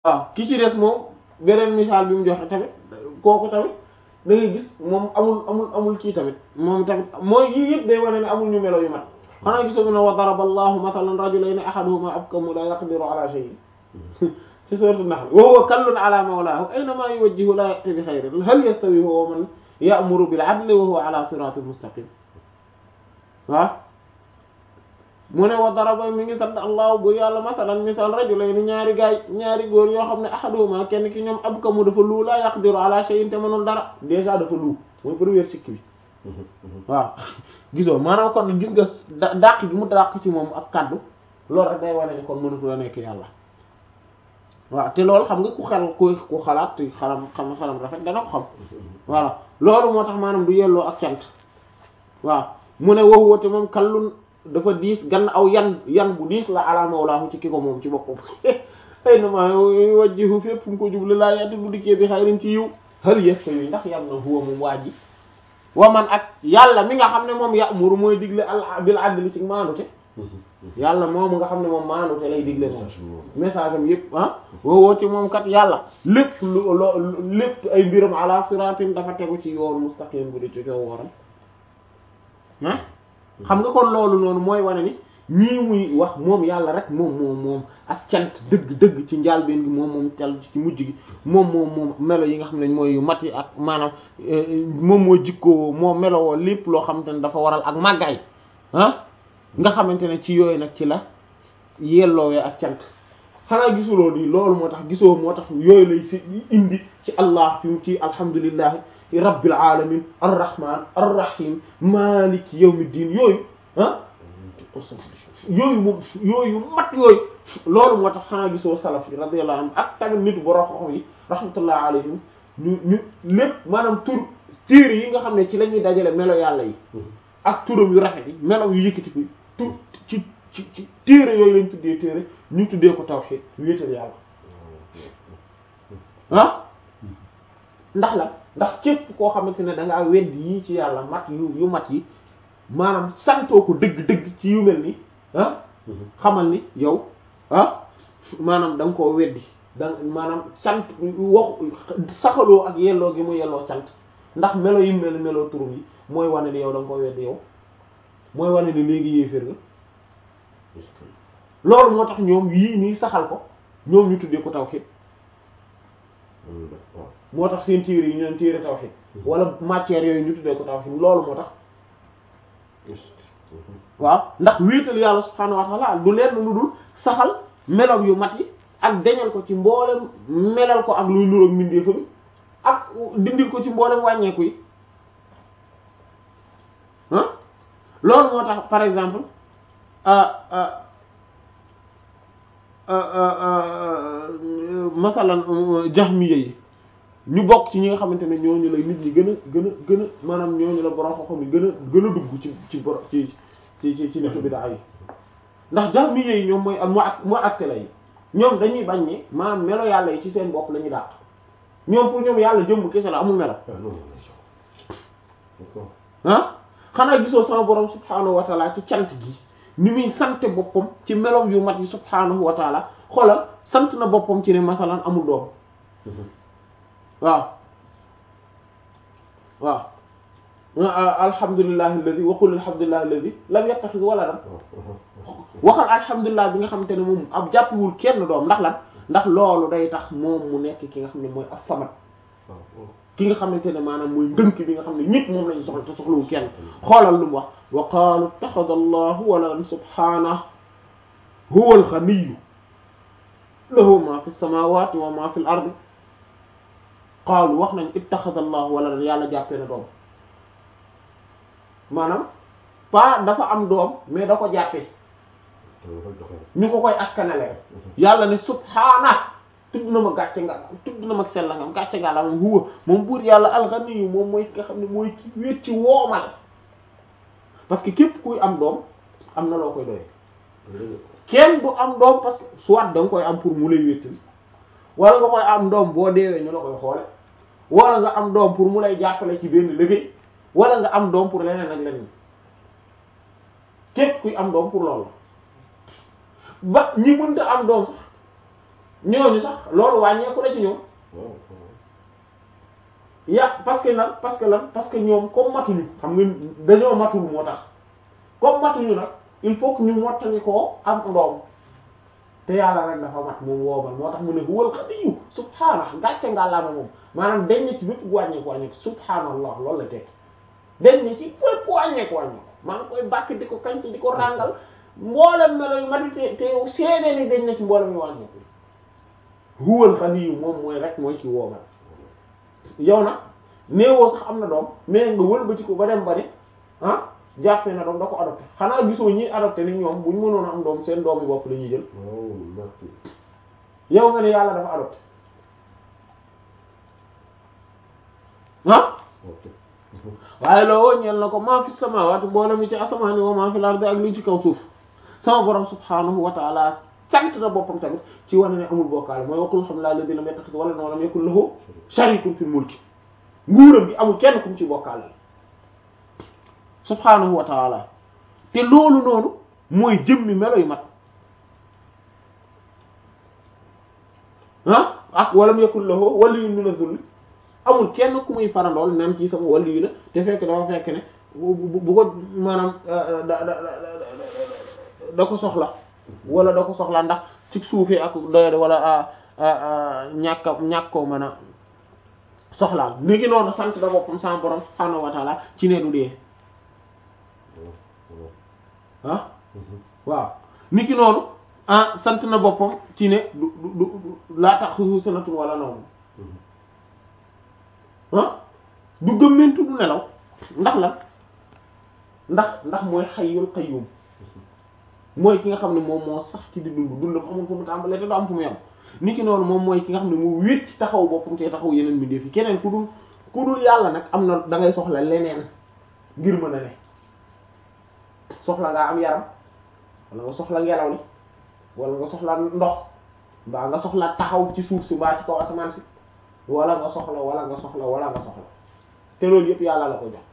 waaw ki ci des moom beneen misaal bi mu joxe tamit kooku tamit da ngay gis moom amul amul amul kii tamit moom tamit mooy yii yëpp day wane ne amul ñu melo yu mat xanaa gisoo mu ne wa daraba allahu mathalan rajulayni ahaduhuma abkamu la yaqdiru ala shay'in ci sourate Nahl wa huwa kallun ala mawlahu aynama yuwajjihu la ya'ti bi khayrin hal yastawi huwa wa man ya'muru bil 'adli wa huwa ala siratin mustaqim waaw mu ne wa daraba mi ngi sant allahu bur yàlla masalan misal rajulayni ñaari gaay ñaari góor yoo xam ne ahaduhuma kenn ki ñoom abkamu dafa luu la yaqdiru ala shay'in te mënul dara déjà dafa luu mooy première sikki bi waaw gisoo maanaam kon gis nga dàq gi mu dàq ci moom ak kaddu loolu rek day wane ni kon mënatu la nekk yàlla waaw te loolu xam nga ku xel ku ku xalaat te xalam xam xalam rafet dana ko xam voilà loolu moo tax maanaam du yelloo ak cant waaw mu ne waxu wate moom kallun dafa diis gan aw yan yan bu diis la ala mawlaahu ci ki ko moom ci boppam ay na ma wajjihu fépp fu mu ko jublu laa yati bu dikkee bi xayrin ci yiw hal yastawi ndax yam na huwa moom waa ji wa man ak yàlla mi nga xam ne moom ya'muru mooy digle al bil adli ci maanute yàlla moom nga xam ne moom maanute lay digle moom message am yëpp ah woowoo ci moom kat yàlla lépp lu loo lépp ay mbiram ala siratin dafa tegu ci yoon mustaqim bu di ci coow waram ah xam nga kon loolu noonu mooy wane ni ñii muy wax moom yàlla rek moom moom moom ak cant dëgg dëgg ci njaalbeen gi moom moom cal ci mujj gi moom moom moom melo yi nga xam ne mooy yu mat yi ak maanaam moom moo jikkoo moo melowoo lépp loo xamante ne dafa waral ak màggaay ah nga xamante ne ci yooyu nag ci la yelloowee ak cant xanaa gisuloo nii loolu moo tax gisoo moo tax yooyu lay si indi ci allah fi mu ci alhamdulillahi rabbil alamin arrahman arrahim maliki yawmiddin yooyu ah yooyu moom yooyu mat yooyu loolu moo tax xanaa gisoo salaf yi radiyallahu anhum ak tamit nit borom xam yi rahmatullah alayhim ñu ñu lépp maanaam tur téere yi nga xam ne ci la ñuy dajale melo yàlla yi ak turam yu rafet yi melo yu yëkkati ko tur ci ci ci téere yooyu lañ tuddee téere ñu tuddee ko tawhid wéetal yàlla ah ndax la ndax képp koo xamante ne da ngaa wedd yii ci yàlla mat yu yu mat yi maanaam santoo ko dëgg-dëgg ci yu mel ni ah xamal ni yow ah maanaam da nga koo weddi da maanaam sant wax saxaloo ak yelloo gi mu yelloo sant ndax melo yi mel meloo turum yi mooy wane ni yow da nga koo weddi yow mooy wane ni léegi yéeféer nga loolu moo tax ñoom yii nii saxal ko ñoom ñu tuddee ko tawhid moo tax seen téere yi ñu leen téere tawhid wala matière yooyu ñu tuddee ko tawhid loolu moo tax waaw ndax wéetal yàlla subhaanahu wa ta'ala du leen lu dul saxal meloom yu mat yi ak deñal ko ci mboolem melal ko ak luy nuroog mbindeefa bi ak dindil ko ci mboolem wàññeeku yi ah loolu moo tax par exemple masalan jahmiya yi ñu bokk ci ñi nga xamante ne ñooñu la nit ñi gën a gën a gën a maanaam ñooñu la borom xam-xam yi gën a gën a dugg ci ci boro ci ci ci ci nitu bid'a yi ndax jahmiya yi ñoom mooy mu ak mu attela yi ñoom dañuy bañ ne maanaam melo yàlla yi ci seen bopp la ñuy dàq ñoom pour ñoom yàlla jëmm kese la amul melo ah xanaa gisoo sama borom subhaanahu wa taala ci cant gi ni muy sante boppam ci melom yu mat yi subhaanahu wa taala xoolal sant na boppam ci ne masalan amul doom waaw waaw alhamdulillahi alladi wa qul alhamdulillahi alladi lam yattakhidh waladan waxal alhamdulilah bi nga xamante ne moom ab jàppiwul kenn doom ndax lan ndax loolu day tax moom mu nekk ki nga xam ne mooy as-samad ki nga xamante ne maanaam mooy ndënk bi nga xam ne ñëpp moom lañu soxla te soxlawul kenn xoolal lu mu wax wa qaalu ittakhadha allahu waladan subhanahu huwa al-ghaniyyu lahu ma fi samawati wa ma fi al-ardi qaalu wax nañ ittakhadha allahu waladan yàlla jàppee na doom maanaam pas dafa am doom mais da ko jàppee ñu ko koy askanale yàlla ne subhaana tudd na ma gàcce nga tudd na ma sell nga gàcce nga la moom huwa moom buur yàlla alxaniyu moom mooy nga xam ne mooy ci wéet ci woomal parce que képp kuy am doom am na loo koy doyee kenn du am doom parce que soit da nga koy am pour mu lay wéttali wala nga koy am doom boo deewee ñu la koy xoole wala nga am doom pour mu lay jàppale ci benn liggéey wala nga am doom pour leneen ak leneen képp kuy am doom pour loolu ba ñi mënta am doom sax ñooñu sax loolu wàññeeku la ci ñoom waaw ya parce que lan parce que lan parce que ñoom comme matuñu xam nga dañoo matul moo tax comme matuñu nag il faut que ñu mottali koo am ndoom te yàlla rek dafa mat moom woobal moo tax mu ne huwal xadiyu subhaanah gàcce ngàllaama moom maanaam dañ ne ci bépp wàññeeku wàññeeku subhaanallah loolu la tekki dañ ne ci bépp wàññeeku wàññeeku maa ngi koy bàkk di ko kañt di ko ràngal mboolem melo yu mati te te seede ni dañ ne ci mboolem yu wàññeeku huwal xadiyu moom mooy rek mooy ci woobal yow nag néewoo sax am na doom mais nga wëlbati ko ba dem ba ne ah jàppee na doom da ko adopté xanaa gisoo ñi adopté ni ñoom bu ñu mënoon a am doom seen doom yi bopp la ñuy jël waaw merci yow nga ne yàlla dafa adopté ah ok waaye loo ñeel na ko maa fi samaawaati mboolem mi ci asamaani wa maa fi lardi ak li ci kaw suuf sama borom subhaanahu wa taala sant na boppam tamit ci wane ne amul bokkaale mooy waqul alhamdulillahi alladhi lam yattakhidh waladan wa lam yakul lahu sharikun fil mulki nguuram gi amul kenn ku mu ci bokkaale subhaanahu wa taala te loolu noonu mooy jëmmi melo yu mat ah ak walam yakul lahu waliyyun min adh-dhull amul kenn ku muy farandool naan ci sama wàllu yi la te fekk dafa fekk ne bu bu bu ko maanaam da da da da ko soxla wala da ko soxla ndax ci suufee ak doyade wala ñàkk a ñàkk koo mën a soxlaal ni ki noonu sant da boppam sama borom subhaanahu wa taala ci ne du dee ah waaw ni ki noonu ah sant na boppam ci ne du du du laa tax xusu sanatun wala nawm ah du gëmmentu du nelaw ndax la ndax ndax mooy xayyul qayyum mooy ki nga xam ne moom moo sax ci di dund dundam amul fu mu tàmbalee te du am fu mu yam ni ki noonu moom mooy ki nga xam ne mu wéet ci taxaw boppam te taxaw yeneen mbindeef yi keneen ku dul ku dul yàlla nag am na da ngay soxla leneen ngir mën a ne soxla ngaa am yaram wala nga soxla ngelaw li wala nga soxla ndox mbaa nga soxla taxaw ci suuf si mbaa ci kaw asamaan si wala nga soxla wala nga soxla wala nga soxla te loolu yëpp yàlla la ko jox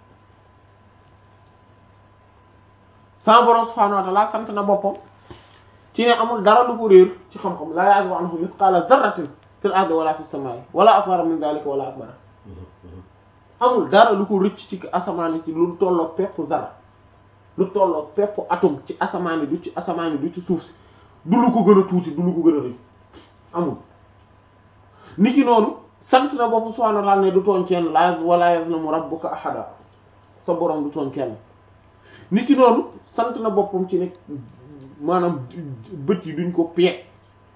sama borom subhaanahu wa ta'ala sant na boppam ci ne amul dara lu ko réer ci xam-xam la ya'zubu anhu mithqala dharratin fil ardi wala fis samaa'i wala asghara min dhalika wala akbara amul dara lu ko rëcc ci asamaan ci lu tolloog pepp dara lu tolloog pepp atome ci asamaan yi du ci asamaan yi du ci suuf si du lu ko gën a tuuti du lu ko gën a rëy amul niki noonu sant na boppam subhaanahu wa ta'ala ne du tooñ kenn la wala yazlamu rabbuka ahada sa borom du tooñ kenn niki noonu sant na boppam ci ne maanaam bët yi duñ ko peeg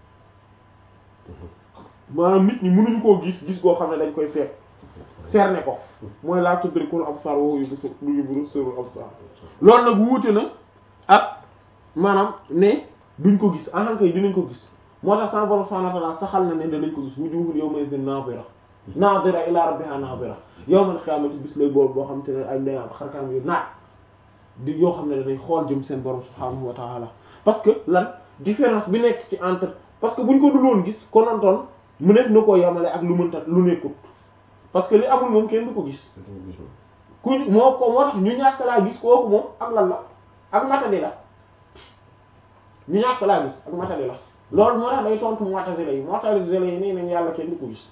maanaam nit ñi mënuñu koo gis gis koo xam ne dañ koy peeg cerner ko mooy laa tudrikul absar wa huwa yubsirul absar loolu nag wuute na ak maanaam ne duñ ko gis en tant que dinañ ko gis moo tax sama borom subhanahu wa ta'ala saxal na ne danañ ko gis wujuhun yawma idhin nadira nadira ila rabbiha nadira yawmal qiyamati bis lay boobu boo xam te ne ay ndeyam xarkanam yu naat di yoo xam ne danañ xool jëm seen borom subhanahu wa ta'ala parce que lan différence bi nekk ci entre parce que buñ ko dul woon gis konontoon mu nekk na koo yamale ak lu mënta lu nekkut parce que li amul moom kenn du ko gis ku moo ko moo tax ñu ñàkk laa gis kooku moom ak lan la ak matadi la ñu ñàkk laa gis ak matadi la loolu moo tax day tontu mu'tazila yi mu'tazila yi nii nañ yàlla kenn du ko gis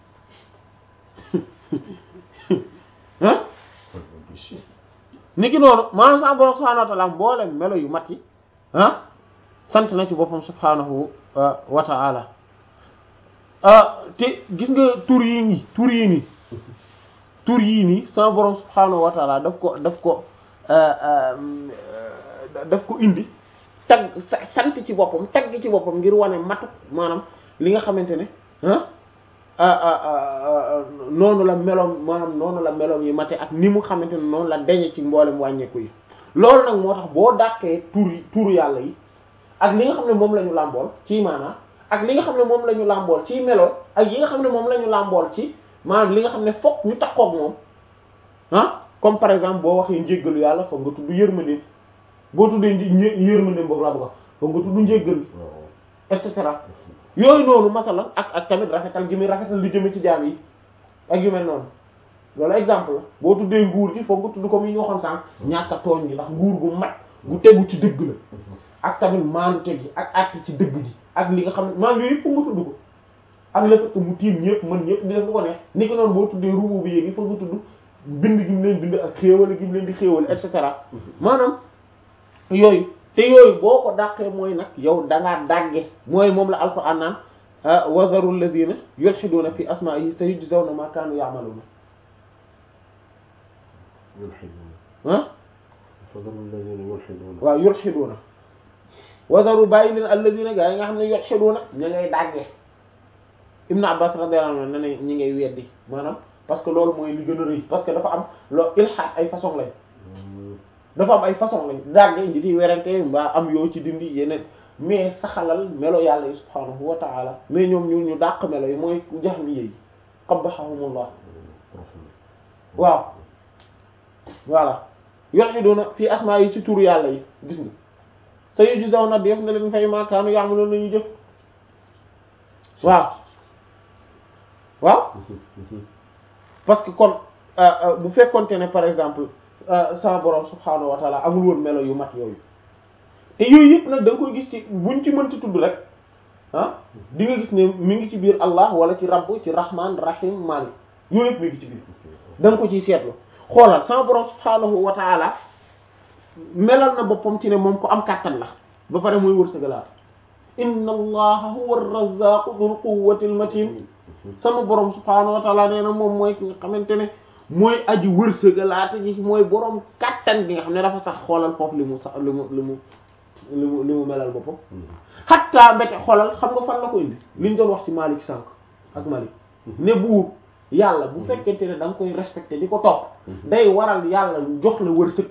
ah niki noonu maanaam sa borom subhanahu wa ta'ala mboolem melo yu mat yi ah sant na ci boppam subhanahu wa ta'ala te gis nga tur yii nii tur yii nii tur yii nii sama borom subhanahu wa ta'ala daf ko daf ko daf ko indi tagg sant ci boppam tagg ci boppam ngir wane matu maanaam li nga xamante ne noonu la meloom maanaam noonu la meloom yi mate ak ni mu xamante ne noonu la deñe ci mboolem wàññeeku yi loolu nag moo tax boo dàqee tur yi turu yàlla yi ak li nga xam ne moom la ñu làmbool ci maanaam ak li nga xam ne moom la ñu làmbool ci melo ak yi nga xam ne moom la ñu làmbool ci maanaam li nga xam ne fokk ñu takkook moom ah comme par exemple boo waxee njéggalu yàlla foog nga tudd yërmandeem boo tuddee yërmandeem boobu laa bëgg foog nga tudd njéggal et cetera yooyu noonu masalan ak ak tamit rafetal gi muy rafetal li jëme ci jaam yi ak yu mel noonu loolu exemple la boo tuddee nguur gi foog nga tudd comme yi ñu waxoon sànq ñàkk a tooñ gi ndax nguur gu mat gu tegu ci dëgg la ak tamit maandu teg gi ak àtt ci dëgg gi ak li nga xam ne maanaam yooyu yëpp nga tudd ko ak le fait que mu tiim ñëpp mën ñëpp di def lu ko neex ni ko noonu boo tuddee rubu bi yéegi fa nga tudd bind gi mu leen bind ak xéewal gi mu leen di xéewal et cetera maanaam yooyu te yooyu boo ko dàqee mooy nag yow dangaa dàgge mooy moom la alquran naan wa dharu alladhina yulhiduna fi asma'ihi sayujzawna ma kanu ya'maluna yulhiduuna ah fadalu alladhina yulhiduuna waaw yulhiduna wa dharu bàyyi leen alladhina gaa yi nga xam ne yulhiduna ña ngay dàgge Ibn Abbas radiyallahu anhu ne ne ñi ngay weddi maanaam parce que loolu mooy li gën a rëy parce que dafa am loo ilhaad ay façon lañ dafa am ay façon lañ dàgge nji di werante mbaa am yoo ci dindi yeneen mais saxalal melo yàlla yi subhaanahu wa ta'ala mais ñoom ñu ñu dàq melo yi mooy jahmiyya yi qabbahahumullah waaw voilà yulhiduna fi asmaa yi ci turu yàlla yi gis nga sayujzawna def na leen fay ma kaanu ya'malun nañu jëf waaw waaw parce que kon bu fekkonte ne par exemple sama borom subhaanahu wa ta'ala amul woon melo yu mat yooyu te yooyu yëpp nag da nga koy gis ci buñ ci mënti tudd rek ah di nga gis ne mi ngi ci biir Allah wala ci rabb ci rahman rahim malik yooyu yëpp mi ngi ci biir da nga ko ciy seetlu xoolal sama borom subhaanahu wa ta'ala melal na boppam ci ne moom ko am kàttan la ba pare muy wërsëgalaat inna allaha huwa ar-razzaqu dhul quwwati al-matin sama borom subhaanahu wa ta'ala nee na moom mooy ki nga xamante ne mooy aji wërsëgalaate ji mooy borom kàttan gi nga xam ne dafa sax xoolal foofu li mu sax li mu li mu li mu li mu melal boppam xatta mbete xoolal xam nga fan la ko indi liñ doon wax ci Malik sànq ak Malik ne buur yàlla bu fekkente ne da nga koy respecté di ko topp day waral yàlla jox la wërsëg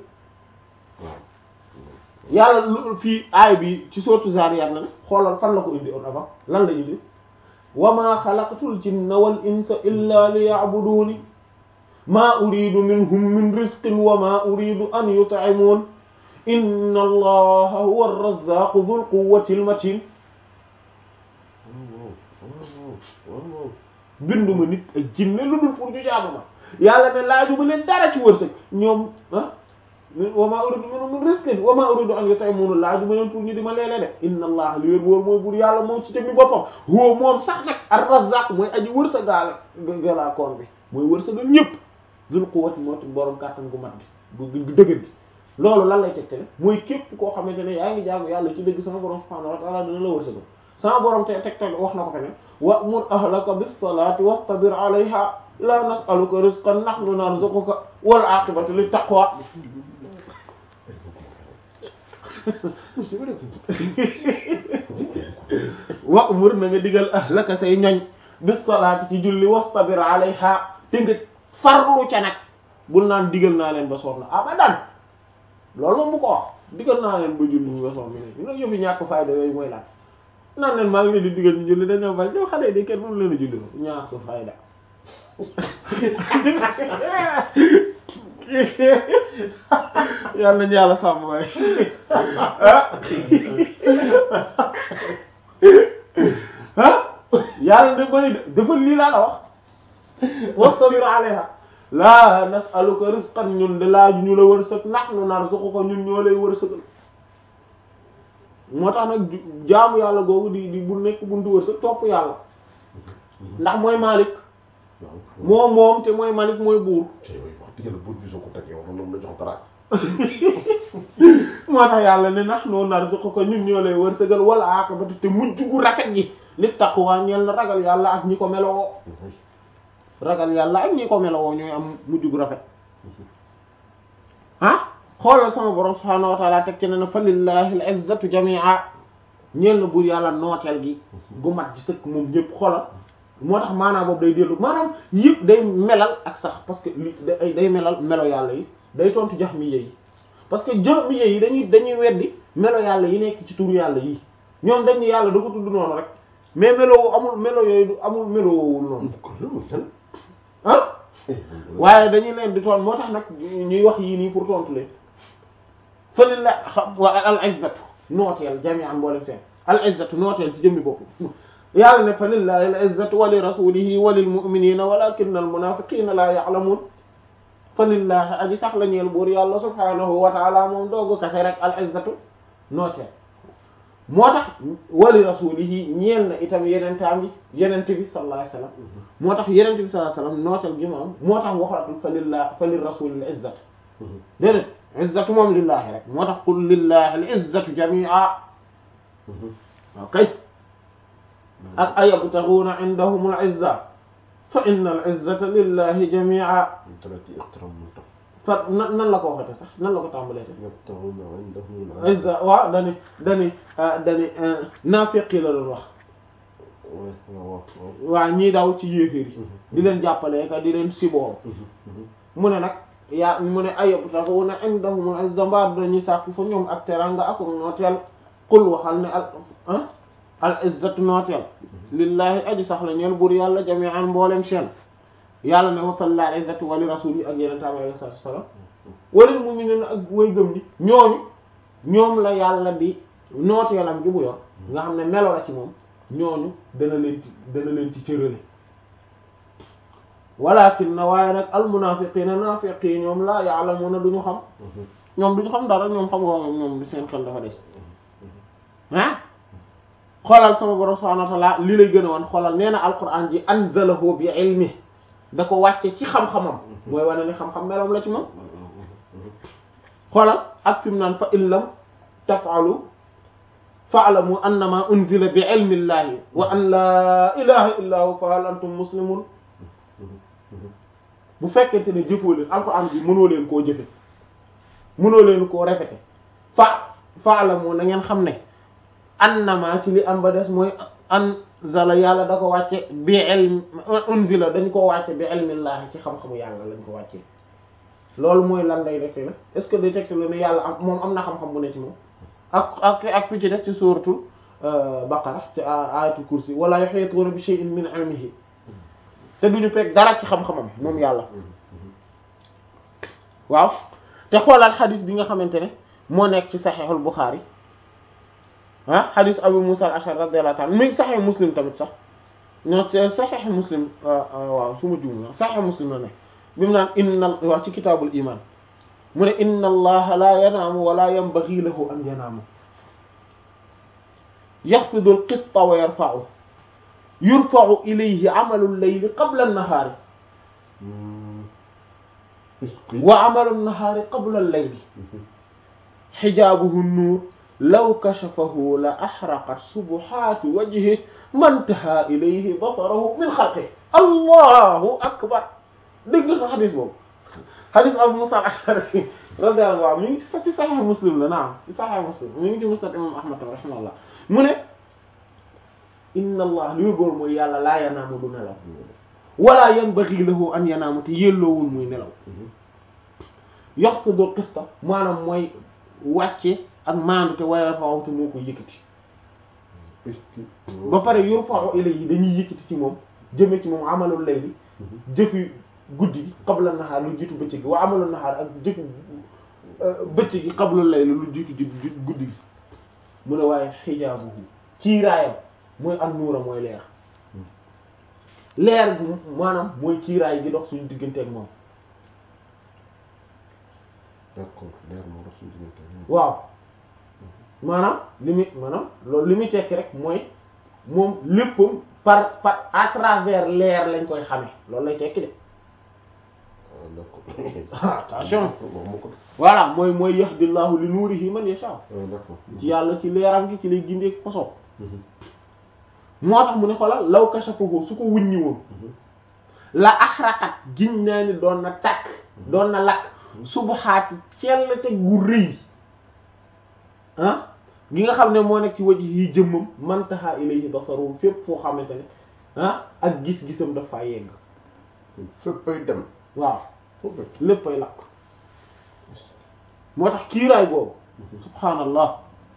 yàlla lu fii aay bi ci sourate Zariyat na ne xoolal fan la ko indi on avant lan la indi wa ma xalaqtul jinna wal insa illa liya'buduni ma uridu minhum min rizqin wa ma uridu an yut'imun inna allaha huwa ar-razzaqu dhul quwwati al-matin binduma nit ak jinne lu dul pour ñu jaamu ma yàlla ne laajuma leen dara ci wërsëg ñoom ah wa ma uridu minhum min rizqin wa ma uridu an yut'imun laajuma leen pour ñu di ma leele de inna allaha li wér wóor mooy buur yàlla moom ci jëmmi boppam huwa moom sax nag ar-razzaq mooy aji wërsëgaale galaa koon bi mooy wërsëgal ñëpp dhul quwwati moo ci borom kàttan gu mat gi gu dëgër gi loolu lan lay tegtale mooy képp koo xamante ne yaa ngi jaamu yàlla ci dëgg sama borom subhaanahu wa ta'ala dina la wërsëgal sama borom te tegtal wax na ko feneen wa'mur ahlaka bis-salati wastabir 'alayha la nas'aluka rizqan nahnu narzuquka wal 'aqibatu lit taqwa wa'mur na nga digal ahlaka say ñoñ bis-salati ci julli wastabir 'alayha te nga farlu ca nag bul naan digal naa leen ba soof na abadan loolu moom bu ko wax digal naa leen ba julli ñu wesoon mi ne ñu yëfi ñàkk fayda yooyu mooy lan naan leen maa ngi leen di digal ñu julli dañoo bañ ñoo xale di kenn mënu leen a julli ko ñàkk fayda yàlla nañu yàlla sàmm waay ah yàlla da bari dafa lii laa la wax wastabir alayha laa nas'aluka rizqan ñun de laaju ñu la wërsëg nahnu narzuquka ñun ñoo lay wërsëgal moo tax nag jaamu yàlla googu di di bu nekk buntu wërsëg topp yàlla ndax mooy Malik moom moom te mooy Malik mooy buur te yooyu wax dëgg yàlla buur bi soo ko teg yow noonu la jox dara moo tax yàlla ne nahnu narzuquka ñun ñoo lay wërsëgal wala aqibatu te mujj gu rafet gi li taqwa ñeel na ragal yàlla ak ñi ko meloo ragal yàlla ak ñi ko meloo ñooy am mujj gu rafet ah xoolal sama borom subhaanahu wa ta'ala teg ci ne na fa lillahi al-izzatu jami'a ñeel na buur yàlla nooteel gi gu mat ci sëkk moom ñëpp xoolal moo tax maanaam boobu day dellu maanaam yëpp day melal ak sax parce que li day day melal melo yàlla yi day tontu jahmiyya yi parce que jahmiyya yi dañuy dañuy weddi melo yàlla yi nekk ci turu yàlla yi ñoom dañu yàlla da ko tudd noonu rek mais melo amul melo yooyu du amul melo woowul noonu ah waaye dañuy leen di toon moo tax nag ñuy wax yii nii pour tontu leen fële la xam wa al izzatu nooteel jami'an mboolem seen al izzatu nooteel ci jëmmi bopp yàlla ne fa lillahi al izzatu wa li rasulihi wa lil mu'minina walakinna al munafiqina la ya'lamun fa lillahi aji sax la ñeel buur yàlla subhanahu wa ta'ala moom doogu kase rek al izzatu nooteel moo tax wali rasulihi ñeel na itam yenentaam yi yenente bi sallallahu alayhi wasallam moo tax yenente bi sallallahu alayhi wasallam nootal gi mu am moo tax waxatul fa lillah fa lir rasulil izzatu déedéet izzatu moom lillahi rek moo tax qul lillahi al izzatu jami'a ok ak ayabtaghuna indahum al izza fa inna al izzata lillahi jami'a talati iqtaram mun tax fa nan nan la ko waxate sax nan la ko tàmbalee te yabtaghuna indahum al izza waaw dani dani dani naafiqi la doon wax waaw waaw waa ñii daw ci yéeféer yi di leen jàppalee ka di leen siboo mu ne nag yaa mu ne ayabtaghuna indahum al izza mbaa dañuy sàkku fa ñoom ak teranga ak nooteel qul waxal ne al ah al izzatu nooteel lillahi aji sax la ñeel buur yàlla jami'an mboolem seen yàlla ne wa falla al izzatu wa li rasuli ak yeneen taam alayhi salaatu wassalaam walil mu'minina ak way gëm ni ñooñu ñoom la yàlla di nooteelam gi bu yor nga xam ne melo la ci moom ñooñu dana leen ci dana leen ci cërale walakin na waaye nag al munafiqina naafiqi ñoom laa ya'lamuna duñu xam ñoom duñu xam dara ñoom xam nga ñoom di seen xel dafa des ah xoolal sama borom subhanahu wa ta'ala li lay gën a wan xoolal nee na alquran ji anzalahu bi ilmi da ko wàcce ci xam-xamam mooy wane ni xam-xam meloom la ci moom xoolal ak fi mu naan fa in lam taf'alu fa'lamu annama unzila bi ilmi llahi wa an la ilaha illa hu fa hal antum muslimun bu fekkente ne jëfoo leen alquran bi mënoo leen koo jëfe mënoo leen koo répété fa fa'lamu na ngeen xam ne annama ci li am ba des mooy anzala yàlla da ko wàcce bi ilm unzila dañ ko wàcce bi ilmillahi ci xam-xamu yàlla lañ ko wàccee loolu mooy lan lay dekk la est-ce que day tekk la ne yàlla am moom am na xam-xam bu ne ci moom ak ak ak fi ci des ci suuratul baqara ci ayatul kursi wala yuhituuna bi shay'in min ilmihi te duñu fekk dara ci xam-xamam moom yàlla waaw te xoolaat xadis bi nga xamante ne moo nekk ci saxiixul Buxaari ah xadis Abu Musa al-Ash'ari radiyallahu ta'ala mi ngi saxiix Muslim tamit sax ñoo ci saxiix Muslim waaw su ma juum saxiix Muslim la ne bi mu naan inna waaw ci kitaabul iman mu ne inna allaha la yanaamu wala yanbaghi lahu an yanaamu yaxfidu al-qista wa yarfa'u yurfa'u ilayhi amalu al-layli qabla an-nahaari wa amalu an-nahaari qabla al-layli xijaabuhu an-nuur law kashafahu la ahraqat subuhaatu wajhihi mantaha ilayhi basarahu min xalqihi allahu akbar dégg nga xadis boobu xadis Abu Musa al-Ash'ari radiyallahu anhu mi ngi sax ci Sahih Muslim la naam ci Sahih Muslim mi ngi ci Musnad imam Ahmad rahimahullah mu ne inna allah li góor mooy yàlla laa yanaamu du nelaw wala yanbaghi lahu an yanaamu te yelloowul muy nelaw yaxfidu qista maanaam mooy wàcce ak maandu te wayal faaw te moo ko yëkkati ba pare yurfa'u ilayhi dañuy yëkkati ci moom jëme ci moom amalul layli jëfi guddi gi qabla nahaar lu jiitu bëccëg gi wa amalul nahaar ak jëfi bëccëg gi qabla layli lu jiitu di guddi gi mu ne waaye xijaabuhu kiiraayam mooy an nuura mooy leer leer gu maanaam mooy kiiraay gi dox suñu diggante ak moom d'accord leer moo dox suñu diggante waaw maanaam li muy maanaam loolu li muy tekki rek mooy moom léppam par par à travers leer lañ koy xame loolu lay tekki de d'accord attention wax ma ko voilà mooy mooy yahdillahu li nuurihi man yasha d'accord ci yàlla ci leeram gi ci lay gindee poso moo tax mu ne xoolal law kashafahu su ko wuññi woon la axraqat giñ naa ni doon na takk doon na lakk subuhaati cell te gu rëy ah gi nga xam ne moo nekk ci waji yi jëmmam mantaha ilayhi basaru fépp foo xamante ne ah ak gis-gisam dafa yegg féppay dem waaw léppay lakk moo tax kiiraay boobu subhaanallah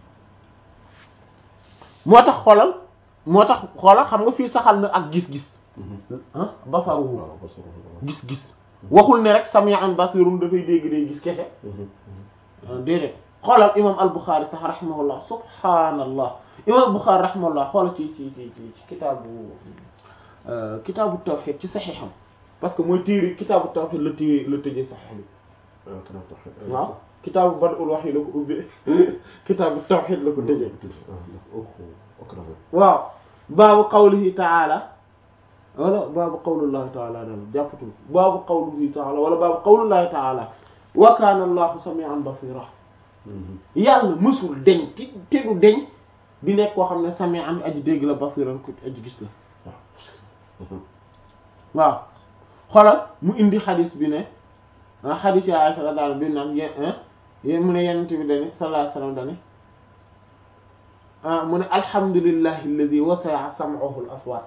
moo tax xoolal moo tax xoolal xam nga fii saxal na ak gis-gis ah basaru waaw parce que gis-gis waxul ne rek sami'an basirun dafay dégg day gis kese déedéet xoolal imam al-Bukhari sax rahimahullah subhaanallah imam al-Bukhari rahimahullah xoolal ci ci ci ci kitaabu kitaabu tawhid ci saxiixam parce que mooy téere kitaabu tawhid la téye la tëjee saxiix bi waaw kitaabu bad'ul wahyi la ko ubbee kitaabu tawhid la ko tëjee waaw baabu qawlihi ta'ala wala baabu qawlullahi ta'ala dal jàppatul baabu qawlihi ta'ala wala baabu qawlullahi ta'ala wa kana allahu sami'an basira yàlla mësul deñ ti te du deñ di nekk koo xam ne sami'an aji dégg la basiran ko aji gis la waaw xoolal mu indi xadis bi ne ah xadis ya Aisha radiyallahu bi naan yéen mu ne yenent bi dani sallallahu alayhi wasallam dani ah mu ne alhamdulillahi alladhi wasi'a sam'uhu al-aswat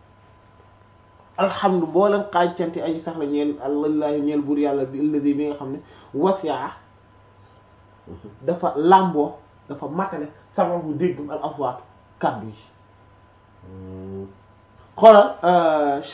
alhamdu boo leen xaaj canti aji sax la ñeel allahi ñeel buur yàlla bi alladhi bi nga xam ne wasi'a dafa làmboo dafa matale sam'uhu déggum al-aswat kaddu yi xoolal